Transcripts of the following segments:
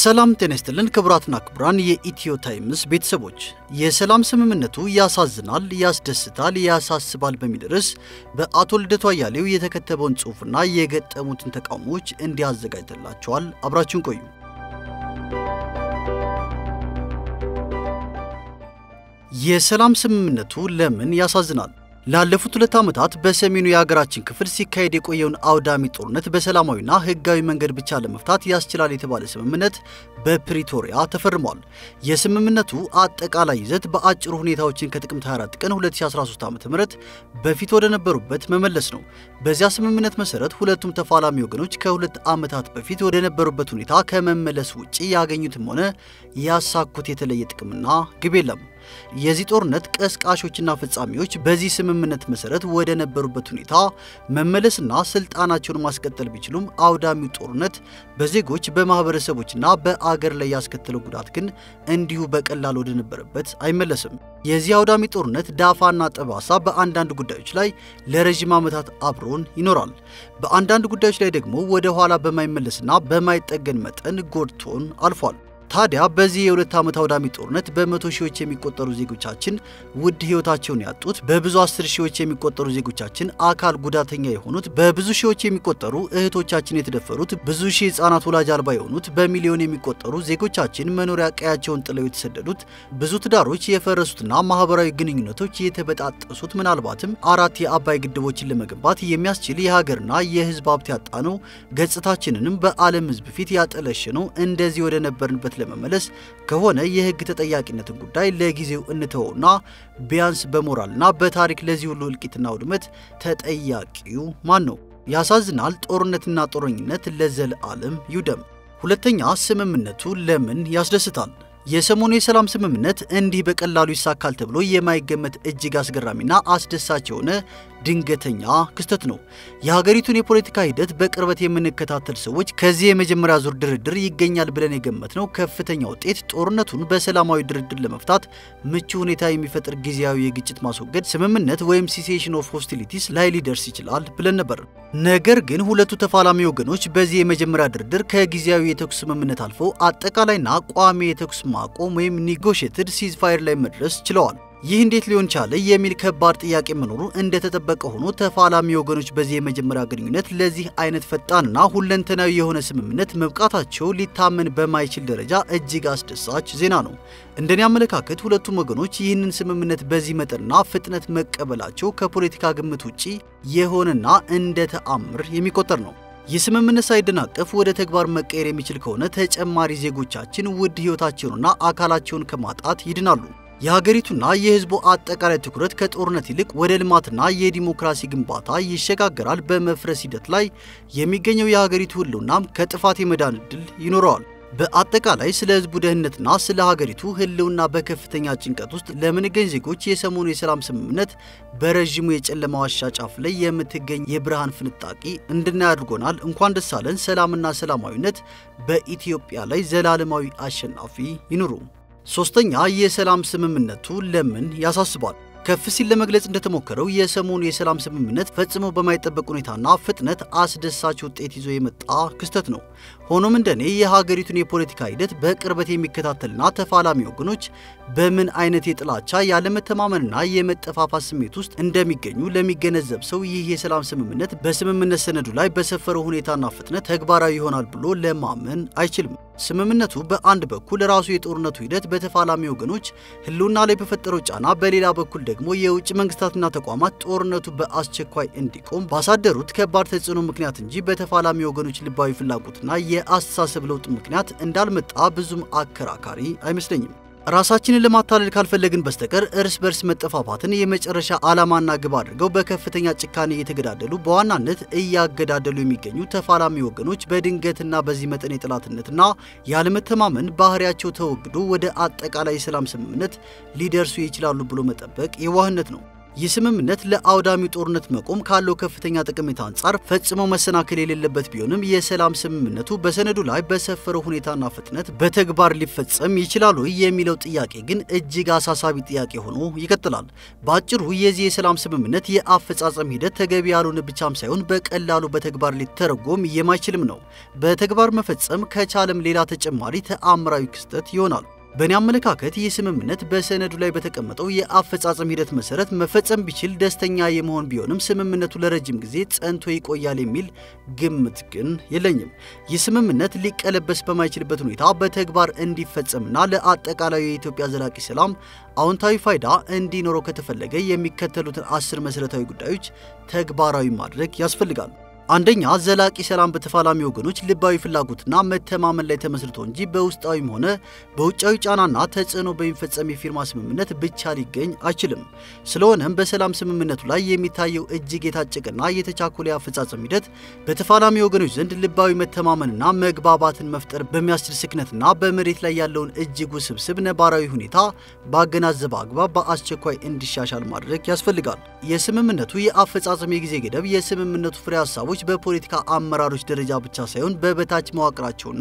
ሰላም ጤና ይስጥልን ክቡራትና ክቡራን የኢትዮ ታይምስ ቤተሰቦች፣ የሰላም ስምምነቱ ያሳዝናል፣ ያስደስታል፣ ያሳስባል በሚል ርዕስ በአቶ ልደቱ አያሌው የተከተበውን ጽሑፍና የገጠሙትን ተቃውሞዎች እንዲያዘጋጅተላቸዋል። አብራችሁን ቆዩ። የሰላም ስምምነቱ ለምን ያሳዝናል? ላለፉት ሁለት ዓመታት በሰሜኑ የሀገራችን ክፍል ሲካሄድ የቆየውን አውዳሚ ጦርነት በሰላማዊና ሕጋዊ መንገድ ብቻ ለመፍታት ያስችላል የተባለ ስምምነት በፕሪቶሪያ ተፈርሟል። የስምምነቱ አጠቃላይ ይዘት በአጭሩ ሁኔታዎችን ከጥቅምት 24 ቀን 2013 ዓ.ም በፊት ወደ ነበሩበት መመለስ ነው። በዚያ ስምምነት መሰረት ሁለቱም ተፋላሚ ወገኖች ከሁለት ዓመታት በፊት ወደ ነበሩበት ሁኔታ ከመመለስ ውጪ ያገኙትም ሆነ ያሳኩት የተለየ ጥቅምና ግብ የለም። የዚህ ጦርነት ቀስቃሾችና ፈጻሚዎች በዚህ ስምምነት መሰረት ወደ ነበሩበት ሁኔታ መመለስና ስልጣናቸውን ማስቀጠል ቢችሉም አውዳሚው ጦርነት በዜጎች በማህበረሰቦችና በአገር ላይ ያስከተለው ጉዳት ግን እንዲሁ በቀላል ወደ ነበረበት አይመለስም። የዚህ አውዳሚ ጦርነት ዳፋና ጠባሳ በአንዳንድ ጉዳዮች ላይ ለረዥም ዓመታት አብሮን ይኖራል። በአንዳንድ ጉዳዮች ላይ ደግሞ ወደ ኋላ በማይመለስና በማይጠገን መጠን ጎድቶን አልፏል። ታዲያ በዚህ የሁለት ዓመት አውዳሚ ጦርነት በመቶ ሺዎች የሚቆጠሩ ዜጎቻችን ውድ ሕይወታቸውን ያጡት፣ በብዙ አስር ሺዎች የሚቆጠሩ ዜጎቻችን አካል ጉዳተኛ የሆኑት፣ በብዙ ሺዎች የሚቆጠሩ እህቶቻችን የተደፈሩት፣ ብዙ ሺህ ሕፃናት ወላጅ አልባ የሆኑት፣ በሚሊዮን የሚቆጠሩ ዜጎቻችን መኖሪያ ቀያቸውን ጥለው የተሰደዱት፣ ብዙ ትዳሮች የፈረሱትና ማህበራዊ ግንኙነቶች የተበጣጠሱት፣ ምናልባትም አራት የአባይ ግድቦችን ለመገንባት የሚያስችል የሀገርና የሕዝብ ሀብት ያጣነው፣ ገጽታችንንም በዓለም ሕዝብ ፊት ያጠለሸነው እንደዚህ ወደ ነበርንበት ለመመለስ ከሆነ የህግ ተጠያቂነትን ጉዳይ ለጊዜው እንተወውና ቢያንስ በሞራልና በታሪክ ለዚህ ሁሉ እልቂትና ውድመት ተጠያቂው ማን ነው? ያሳዝናል። ጦርነትና ጦረኝነት ለዘለዓለም ይውደም። ሁለተኛ፣ ስምምነቱ ለምን ያስደስታል? የሰሞኑ የሰላም ስምምነት እንዲህ በቀላሉ ይሳካል ተብሎ የማይገመት እጅግ አስገራሚና አስደሳች የሆነ ድንገተኛ ክስተት ነው። የሀገሪቱን የፖለቲካ ሂደት በቅርበት የምንከታተል ሰዎች ከዚህ የመጀመሪያ ዙር ድርድር ይገኛል ብለን የገመትነው ከፍተኛ ውጤት ጦርነቱን በሰላማዊ ድርድር ለመፍታት ምቹ ሁኔታ የሚፈጥር ጊዜያዊ የግጭት ማስወገድ ስምምነት ወይም ሲሴሽን ኦፍ ሆስቲሊቲስ ላይ ሊደርስ ይችላል ብለን ነበር። ነገር ግን ሁለቱ ተፋላሚ ወገኖች በዚህ የመጀመሪያ ድርድር ከጊዜያዊ የተኩስ ስምምነት አልፈው አጠቃላይና ቋሚ የተኩስ ማቆም ወይም ኒጎሽትድ ሲዝፋየር ላይ መድረስ ችለዋል። ይህ እንዴት ሊሆን ቻለ የሚል ከባድ ጥያቄ መኖሩ እንደተጠበቀ ሆኖ ተፋላሚ ወገኖች በዚህ የመጀመሪያ ግንኙነት ለዚህ አይነት ፈጣንና ሁለንተናዊ የሆነ ስምምነት መብቃታቸው ሊታመን በማይችል ደረጃ እጅግ አስደሳች ዜና ነው። እንደኔ አመለካከት ሁለቱም ወገኖች ይህንን ስምምነት በዚህ መጠንና ፍጥነት መቀበላቸው ከፖለቲካ ግምት ውጪ የሆነና እንደ ተአምር የሚቆጠር ነው። ይህ ስምምነት ሳይደናቀፍ ወደ ተግባር መቀየር የሚችል ከሆነ ተጨማሪ ዜጎቻችን ውድ ሕይወታቸውንና አካላቸውን ከማጣት ይድናሉ። የሀገሪቱና የሕዝቡ አጠቃላይ ትኩረት ከጦርነት ይልቅ ወደ ልማትና የዲሞክራሲ ግንባታ ይሸጋገራል። በመፍረስ ሂደት ላይ የሚገኘው የሀገሪቱ ሕልውናም ከጥፋት የመዳን ዕድል ይኖረዋል። በአጠቃላይ ስለ ሕዝቡ ደህንነትና ስለ ሀገሪቱ ሕልውና በከፍተኛ ጭንቀት ውስጥ ለምንገኝ ዜጎች የሰሞኑ የሰላም ስምምነት በረዥሙ የጨለማ ዋሻ ጫፍ ላይ የምትገኝ የብርሃን ፍንጣቂ እንድናይ አድርጎናል። እንኳን ደስ አለን። ሰላምና ሰላማዊነት በኢትዮጵያ ላይ ዘላለማዊ አሸናፊ ይኑሩ። ሶስተኛ የሰላም ስምምነቱ ለምን ያሳስባል? ከፍ ሲል ለመግለጽ እንደተሞከረው የሰሞኑ የሰላም ስምምነት ፈጽሞ በማይጠበቅ ሁኔታና ፍጥነት አስደሳች ውጤት ይዞ የመጣ ክስተት ነው። ሆኖም እንደኔ የሀገሪቱን የፖለቲካ ሂደት በቅርበት የሚከታተልና ተፋላሚ ወገኖች በምን አይነት የጥላቻ ያለመተማመንና የመጠፋፋት ስሜት ውስጥ እንደሚገኙ ለሚገነዘብ ሰው ይህ የሰላም ስምምነት በስምምነት ሰነዱ ላይ በሰፈረው ሁኔታና ፍጥነት ተግባራዊ ይሆናል ብሎ ለማመን አይችልም። ስምምነቱ በአንድ በኩል ራሱ የጦርነቱ ሂደት በተፋላሚ ወገኖች ሕልውና ላይ በፈጠረው ጫና፣ በሌላ በኩል ደግሞ የውጭ መንግስታትና ተቋማት ጦርነቱ በአስቸኳይ እንዲቆም ባሳደሩት ከባድ ተጽዕኖ ምክንያት እንጂ በተፋላሚ ወገኖች ልባዊ ፍላጎትና የአስተሳሰብ ለውጥ ምክንያት እንዳልመጣ ብዙም አከራካሪ አይመስለኝም። ራሳችንን ለማታለል ካልፈለግን በስተቀር እርስ በርስ መጠፋፋትን የመጨረሻ ዓላማና ግብ አድርገው በከፍተኛ ጭካኔ እየተገዳደሉ በዋናነት እያገዳደሉ የሚገኙ ተፋላሚ ወገኖች በድንገትና በዚህ መጠን የጠላትነትና ያለመተማመን ባህሪያቸው ተወግዶ ወደ አጠቃላይ የሰላም ስምምነት ሊደርሱ ይችላሉ ብሎ መጠበቅ የዋህነት ነው። ይህ ስምምነት ለአውዳሚው ጦርነት መቆም ካለው ከፍተኛ ጠቀሜታ አንጻር ፈጽሞ መሰናከል የሌለበት ቢሆንም የሰላም ስምምነቱ በሰነዱ ላይ በሰፈረው ሁኔታና ፍጥነት በተግባር ሊፈጸም ይችላል ወይ የሚለው ጥያቄ ግን እጅግ አሳሳቢ ጥያቄ ሆኖ ይቀጥላል። በአጭሩ የዚህ የሰላም ስምምነት የአፈጻጸም ሂደት ተገቢ ያልሆነ ብቻም ሳይሆን በቀላሉ በተግባር ሊተረጎም የማይችልም ነው። በተግባር መፈጸም ከቻለም ሌላ ተጨማሪ ተአምራዊ ክስተት ይሆናል። በእኔ አመለካከት ይህ ስምምነት በሰነዱ ላይ በተቀመጠው የአፈጻጸም ሂደት መሰረት መፈጸም ቢችል ደስተኛ የመሆን ቢሆንም ስምምነቱ ለረጅም ጊዜ ጸንቶ ይቆያል የሚል ግምት ግን የለኝም። ይህ ስምምነት ሊቀለበስ በማይችልበት ሁኔታ በተግባር እንዲፈጸምና ለአጠቃላዩ የኢትዮጵያ ዘላቂ ሰላም አዎንታዊ ፋይዳ እንዲኖረው ከተፈለገ የሚከተሉትን አስር መሠረታዊ ጉዳዮች ተግባራዊ ማድረግ ያስፈልጋል። አንደኛ ዘላቂ ሰላም በተፋላሚ ወገኖች ልባዊ ፍላጎትና መተማመን ላይ ተመስርቶ እንጂ በውስጣዊም ሆነ በውጫዊ ጫናና ተጽዕኖ በሚፈጸም የፊርማ ስምምነት ብቻ ሊገኝ አይችልም። ስለሆነም በሰላም ስምምነቱ ላይ የሚታየው እጅግ የታጨቀና የተቻኮለ የአፈጻጸም ሂደት በተፋላሚ ወገኖች ዘንድ ልባዊ መተማመንና መግባባትን መፍጠር በሚያስችል ስክነትና በመሬት ላይ ያለውን እጅግ ውስብስብ ነባራዊ ሁኔታ ባገናዘበ አግባብ በአስቸኳይ እንዲሻሻል ማድረግ ያስፈልጋል። የስምምነቱ የአፈጻጸም የጊዜ ገደብ የስምምነቱ ፍሬ ሀሳቦች በፖለቲካ አመራሮች ደረጃ ብቻ ሳይሆን በበታች መዋቅራቸውና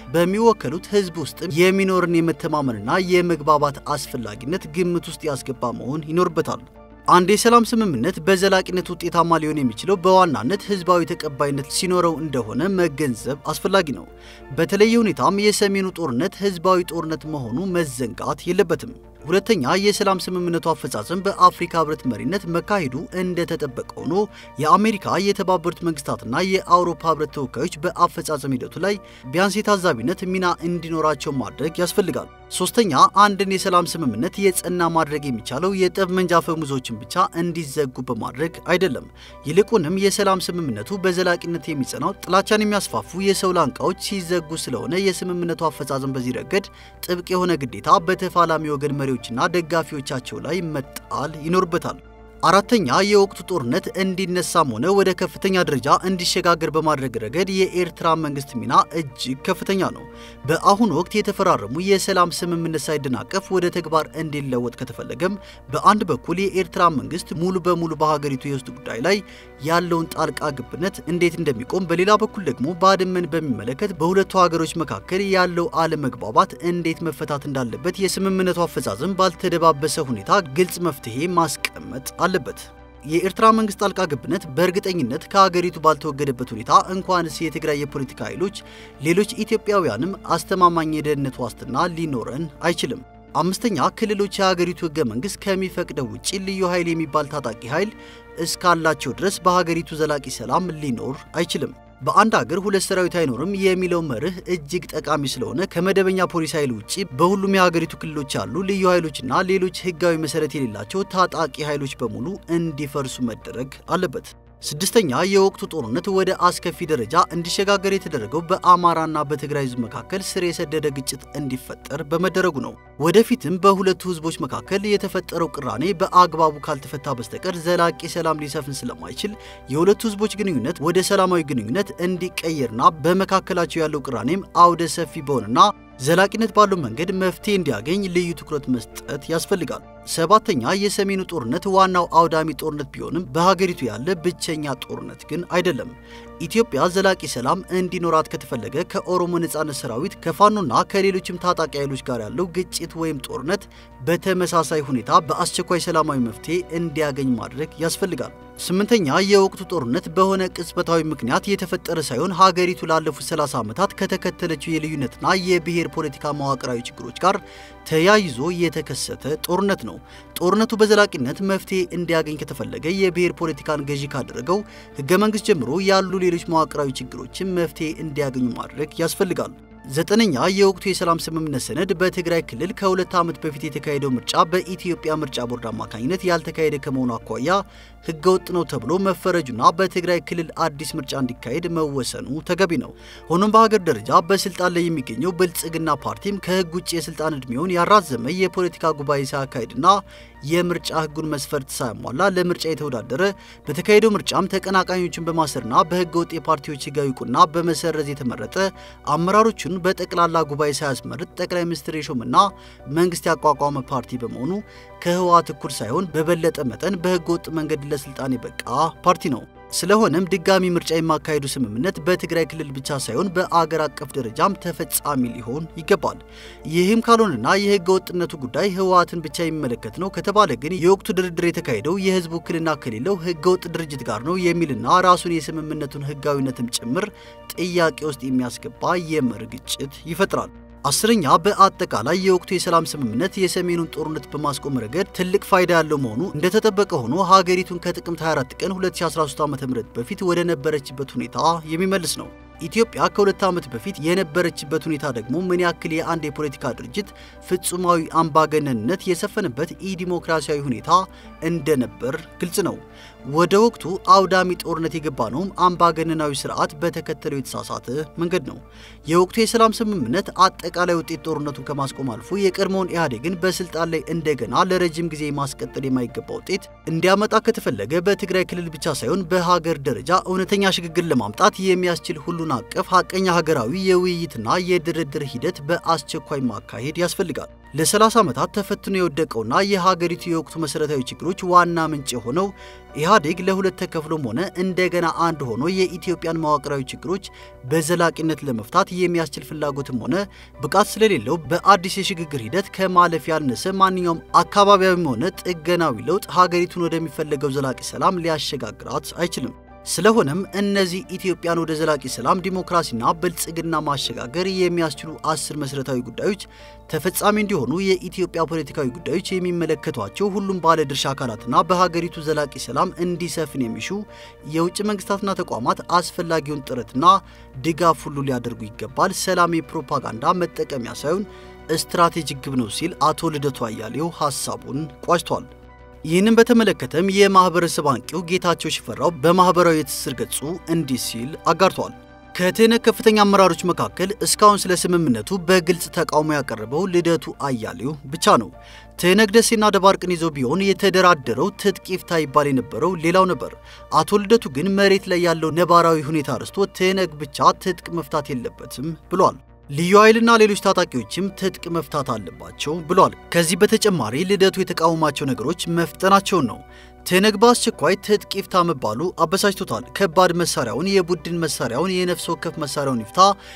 በሚወከሉት ሕዝብ ውስጥም የሚኖርን የመተማመንና የመግባባት አስፈላጊነት ግምት ውስጥ ያስገባ መሆን ይኖርበታል። አንድ የሰላም ስምምነት በዘላቂነት ውጤታማ ሊሆን የሚችለው በዋናነት ህዝባዊ ተቀባይነት ሲኖረው እንደሆነ መገንዘብ አስፈላጊ ነው። በተለየ ሁኔታም የሰሜኑ ጦርነት ህዝባዊ ጦርነት መሆኑ መዘንጋት የለበትም። ሁለተኛ የሰላም ስምምነቱ አፈጻጸም በአፍሪካ ህብረት መሪነት መካሄዱ እንደተጠበቀ ሆኖ የአሜሪካ የተባበሩት መንግስታትና የአውሮፓ ህብረት ተወካዮች በአፈጻጸም ሂደቱ ላይ ቢያንስ የታዛቢነት ሚና እንዲኖራቸው ማድረግ ያስፈልጋል። ሶስተኛ አንድን የሰላም ስምምነት የጸና ማድረግ የሚቻለው የጠመንጃ አፈሙዞችን ብቻ እንዲዘጉ በማድረግ አይደለም። ይልቁንም የሰላም ስምምነቱ በዘላቂነት የሚጸናው ጥላቻን የሚያስፋፉ የሰው ላንቃዎች ሲዘጉ ስለሆነ የስምምነቱ አፈጻጸም በዚህ ረገድ ጥብቅ የሆነ ግዴታ በተፋላሚ ወገን መሪዎችና ደጋፊዎቻቸው ላይ መጣል ይኖርበታል። አራተኛ የወቅቱ ጦርነት እንዲነሳም ሆነ ወደ ከፍተኛ ደረጃ እንዲሸጋገር በማድረግ ረገድ የኤርትራ መንግስት ሚና እጅግ ከፍተኛ ነው። በአሁኑ ወቅት የተፈራረሙ የሰላም ስምምነት ሳይደናቀፍ ወደ ተግባር እንዲለወጥ ከተፈለገም በአንድ በኩል የኤርትራ መንግስት ሙሉ በሙሉ በሀገሪቱ የውስጥ ጉዳይ ላይ ያለውን ጣልቃ ገብነት እንዴት እንደሚቆም፣ በሌላ በኩል ደግሞ ባድመን በሚመለከት በሁለቱ ሀገሮች መካከል ያለው አለመግባባት እንዴት መፈታት እንዳለበት የስምምነቱ አፈጻጸም ባልተደባበሰ ሁኔታ ግልጽ መፍትሄ ማስቀመጥ አለበት። የኤርትራ መንግስት ጣልቃ ገብነት በእርግጠኝነት ከሀገሪቱ ባልተወገደበት ሁኔታ እንኳንስ የትግራይ የፖለቲካ ኃይሎች ሌሎች ኢትዮጵያውያንም አስተማማኝ የደህንነት ዋስትና ሊኖረን አይችልም። አምስተኛ ክልሎች የሀገሪቱ ህገ መንግስት ከሚፈቅደው ውጭ ልዩ ኃይል የሚባል ታጣቂ ኃይል እስካላቸው ድረስ በሀገሪቱ ዘላቂ ሰላም ሊኖር አይችልም። በአንድ ሀገር ሁለት ሰራዊት አይኖርም የሚለው መርህ እጅግ ጠቃሚ ስለሆነ ከመደበኛ ፖሊስ ኃይል ውጭ በሁሉም የሀገሪቱ ክልሎች ያሉ ልዩ ኃይሎችና ሌሎች ህጋዊ መሰረት የሌላቸው ታጣቂ ኃይሎች በሙሉ እንዲፈርሱ መደረግ አለበት። ስድስተኛ የወቅቱ ጦርነት ወደ አስከፊ ደረጃ እንዲሸጋገር የተደረገው በአማራና በትግራይ ህዝብ መካከል ስር የሰደደ ግጭት እንዲፈጠር በመደረጉ ነው። ወደፊትም በሁለቱ ህዝቦች መካከል የተፈጠረው ቅራኔ በአግባቡ ካልተፈታ በስተቀር ዘላቂ ሰላም ሊሰፍን ስለማይችል የሁለቱ ህዝቦች ግንኙነት ወደ ሰላማዊ ግንኙነት እንዲቀየርና በመካከላቸው ያለው ቅራኔም አውደ ሰፊ በሆነና ዘላቂነት ባለው መንገድ መፍትሄ እንዲያገኝ ልዩ ትኩረት መስጠት ያስፈልጋል። ሰባተኛ የሰሜኑ ጦርነት ዋናው አውዳሚ ጦርነት ቢሆንም በሀገሪቱ ያለ ብቸኛ ጦርነት ግን አይደለም። ኢትዮጵያ ዘላቂ ሰላም እንዲኖራት ከተፈለገ ከኦሮሞ ነጻነት ሰራዊት ከፋኖና ከሌሎችም ታጣቂ ኃይሎች ጋር ያለው ግጭት ወይም ጦርነት በተመሳሳይ ሁኔታ በአስቸኳይ ሰላማዊ መፍትሄ እንዲያገኝ ማድረግ ያስፈልጋል። ስምንተኛ የወቅቱ ጦርነት በሆነ ቅጽበታዊ ምክንያት የተፈጠረ ሳይሆን ሀገሪቱ ላለፉት 30 ዓመታት ከተከተለችው የልዩነትና የብሔር ፖለቲካ መዋቅራዊ ችግሮች ጋር ተያይዞ የተከሰተ ጦርነት ነው። ጦርነቱ በዘላቂነት መፍትሄ እንዲያገኝ ከተፈለገ የብሔር ፖለቲካን ገዢ ካደረገው ሕገ መንግሥት ጀምሮ ያሉ ሌሎች መዋቅራዊ ችግሮችን መፍትሄ እንዲያገኙ ማድረግ ያስፈልጋል። ዘጠነኛ የወቅቱ የሰላም ስምምነት ሰነድ በትግራይ ክልል ከሁለት ዓመት በፊት የተካሄደው ምርጫ በኢትዮጵያ ምርጫ ቦርድ አማካኝነት ያልተካሄደ ከመሆኑ አኳያ ህገወጥ ነው ተብሎ መፈረጁና በትግራይ ክልል አዲስ ምርጫ እንዲካሄድ መወሰኑ ተገቢ ነው። ሆኖም በሀገር ደረጃ በስልጣን ላይ የሚገኘው ብልጽግና ፓርቲም ከህግ ውጭ የስልጣን ዕድሜውን ያራዘመ የፖለቲካ ጉባኤ ሳያካሄድና የምርጫ ህጉን መስፈርት ሳያሟላ ለምርጫ የተወዳደረ በተካሄደው ምርጫም ተቀናቃኞችን በማሰርና በህገ ወጥ የፓርቲዎች ህጋዊ እውቅና በመሰረዝ የተመረጠ አመራሮቹን ፓርቲውን በጠቅላላ ጉባኤ ሳያስመርጥ ጠቅላይ ሚኒስትር የሾምና መንግስት ያቋቋመ ፓርቲ በመሆኑ ከህወሓት እኩል ሳይሆን በበለጠ መጠን በህገ ወጥ መንገድ ለስልጣን የበቃ ፓርቲ ነው። ስለሆነም ድጋሚ ምርጫ የማካሄዱ ስምምነት በትግራይ ክልል ብቻ ሳይሆን በአገር አቀፍ ደረጃም ተፈጻሚ ሊሆን ይገባል። ይህም ካልሆነና የህገ ወጥነቱ ጉዳይ ህወሓትን ብቻ የሚመለከት ነው ከተባለ ግን የወቅቱ ድርድር የተካሄደው የህዝብ ውክልና ከሌለው ህገ ወጥ ድርጅት ጋር ነው የሚልና ራሱን የስምምነቱን ህጋዊነትም ጭምር ጥያቄ ውስጥ የሚያስገባ የመርህ ግጭት ይፈጥራል። አስረኛ በአጠቃላይ የወቅቱ የሰላም ስምምነት የሰሜኑን ጦርነት በማስቆም ረገድ ትልቅ ፋይዳ ያለው መሆኑ እንደተጠበቀ ሆኖ ሀገሪቱን ከጥቅምት 24 ቀን 2013 ዓ.ም በፊት ወደ ነበረችበት ሁኔታ የሚመልስ ነው። ኢትዮጵያ ከሁለት ዓመት በፊት የነበረችበት ሁኔታ ደግሞ ምን ያክል የአንድ የፖለቲካ ድርጅት ፍጹማዊ አምባገነንነት የሰፈነበት ኢዲሞክራሲያዊ ሁኔታ እንደነበር ግልጽ ነው። ወደ ወቅቱ አውዳሚ ጦርነት የገባ ነውም አምባገነናዊ ስርዓት በተከተለው የተሳሳተ መንገድ ነው። የወቅቱ የሰላም ስምምነት አጠቃላይ ውጤት ጦርነቱን ከማስቆም አልፎ የቀድሞውን ኢህአዴግን በስልጣን ላይ እንደገና ለረጅም ጊዜ ማስቀጠል የማይገባ ውጤት እንዲያመጣ ከተፈለገ በትግራይ ክልል ብቻ ሳይሆን በሀገር ደረጃ እውነተኛ ሽግግር ለማምጣት የሚያስችል ሁሉን አቀፍ ሀቀኛ ሀገራዊ የውይይትና የድርድር ሂደት በአስቸኳይ ማካሄድ ያስፈልጋል። ለ30 ዓመታት ተፈትኖ የወደቀውና የሀገሪቱ የወቅቱ መሠረታዊ ችግሮች ዋና ምንጭ የሆነው ኢህአዴግ ለሁለት ተከፍሎም ሆነ እንደገና አንድ ሆኖ የኢትዮጵያን መዋቅራዊ ችግሮች በዘላቂነት ለመፍታት የሚያስችል ፍላጎትም ሆነ ብቃት ስለሌለው በአዲስ የሽግግር ሂደት ከማለፍ ያነሰ ማንኛውም አካባቢያዊም ሆነ ጥገናዊ ለውጥ ሀገሪቱን ወደሚፈለገው ዘላቂ ሰላም ሊያሸጋግራት አይችልም። ስለሆነም እነዚህ ኢትዮጵያን ወደ ዘላቂ ሰላም፣ ዲሞክራሲና ብልጽግና ማሸጋገር የሚያስችሉ አስር መሠረታዊ ጉዳዮች ተፈጻሚ እንዲሆኑ የኢትዮጵያ ፖለቲካዊ ጉዳዮች የሚመለከቷቸው ሁሉም ባለድርሻ አካላትና በሀገሪቱ ዘላቂ ሰላም እንዲሰፍን የሚሹ የውጭ መንግስታትና ተቋማት አስፈላጊውን ጥረትና ድጋፍ ሁሉ ሊያደርጉ ይገባል። ሰላም የፕሮፓጋንዳ መጠቀሚያ ሳይሆን ስትራቴጂክ ግብ ነው ሲል አቶ ልደቱ አያሌው ሀሳቡን ቋጭቷል። ይህንን በተመለከተም የማህበረሰብ አንቂው ጌታቸው ሽፈራው በማህበራዊ የትስስር ገጹ እንዲህ ሲል አጋርቷል። ከትህነግ ከፍተኛ አመራሮች መካከል እስካሁን ስለ ስምምነቱ በግልጽ ተቃውሞ ያቀረበው ልደቱ አያሌው ብቻ ነው። ትህነግ ደሴና ደባርቅን ይዞ ቢሆን የተደራደረው ትጥቅ ይፍታ ይባል የነበረው ሌላው ነበር። አቶ ልደቱ ግን መሬት ላይ ያለው ነባራዊ ሁኔታ ረስቶ ትህነግ ብቻ ትጥቅ መፍታት የለበትም ብሏል። ልዩ ኃይልና ሌሎች ታጣቂዎችም ትጥቅ መፍታት አለባቸው ብሏል። ከዚህ በተጨማሪ ልደቱ የተቃወማቸው ነገሮች መፍጠናቸውን ነው። ትህነግ በአስቸኳይ ትጥቅ ይፍታ መባሉ አበሳጭቶታል። ከባድ መሳሪያውን፣ የቡድን መሳሪያውን፣ የነፍስ ወከፍ መሳሪያውን ይፍታ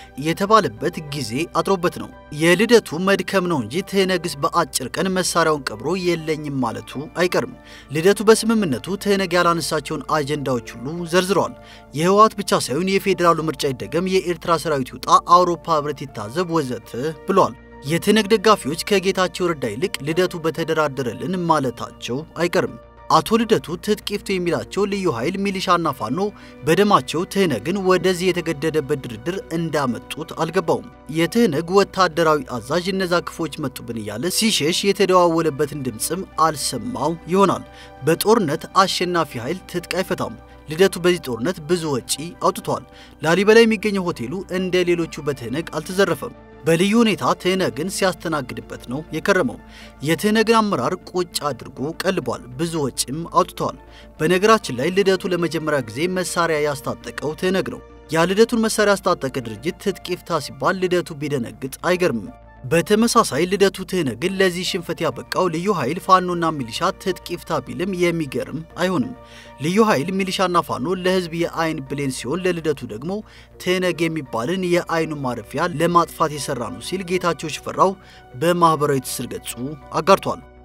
የተባለበት ጊዜ አጥሮበት ነው። የልደቱ መድከም ነው እንጂ ትህነግስ በአጭር ቀን መሳሪያውን ቀብሮ የለኝም ማለቱ አይቀርም። ልደቱ በስምምነቱ ትህነግ ያላነሳቸውን አጀንዳዎች ሁሉ ዘርዝረዋል። የህወሓት ብቻ ሳይሆን የፌዴራሉ ምርጫ ይደገም፣ የኤርትራ ሰራዊት ይውጣ፣ አውሮፓ ህብረት ይታዘብ ወዘተ ብሏል። የትህነግ ደጋፊዎች ከጌታቸው ረዳ ይልቅ ልደቱ በተደራደረልን ማለታቸው አይቀርም። አቶ ልደቱ ትጥቅ ይፍቱ የሚላቸው ልዩ ኃይል ሚሊሻና ፋኖ በደማቸው ትህነግን ወደዚህ የተገደደበት ድርድር እንዳመጡት አልገባውም። የትህነግ ወታደራዊ አዛዥ እነዛ ክፎች መጡብን እያለ ሲሸሽ የተደዋወለበትን ድምፅም አልሰማው ይሆናል። በጦርነት አሸናፊ ኃይል ትጥቅ አይፈታም። ልደቱ በዚህ ጦርነት ብዙ ወጪ አውጥቷል። ላሊበላ የሚገኘው ሆቴሉ እንደ ሌሎቹ በትህነግ አልተዘረፈም። በልዩ ሁኔታ ትህነግን ሲያስተናግድበት ነው የከረመው። የትህነግን አመራር ቁጭ አድርጎ ቀልቧል። ብዙ ወጪም አውጥተዋል። በነገራችን ላይ ልደቱ ለመጀመሪያ ጊዜ መሳሪያ ያስታጠቀው ትህነግ ነው። ያልደቱን መሳሪያ ያስታጠቀ ድርጅት ትጥቅ ይፍታ ሲባል ልደቱ ቢደነግጥ አይገርምም። በተመሳሳይ ልደቱ ትህነግን ለዚህ ሽንፈት ያበቃው ልዩ ኃይል ፋኖና ሚሊሻ ትጥቅ ይፍታ ቢልም የሚገርም አይሆንም። ልዩ ኃይል ሚሊሻና ፋኖ ለህዝብ የአይን ብሌን ሲሆን ለልደቱ ደግሞ ትህነግ የሚባልን የአይኑ ማረፊያ ለማጥፋት የሰራ ነው ሲል ጌታቸው ሽፈራው በማኅበራዊ ትስስር ገጹ አጋርቷል።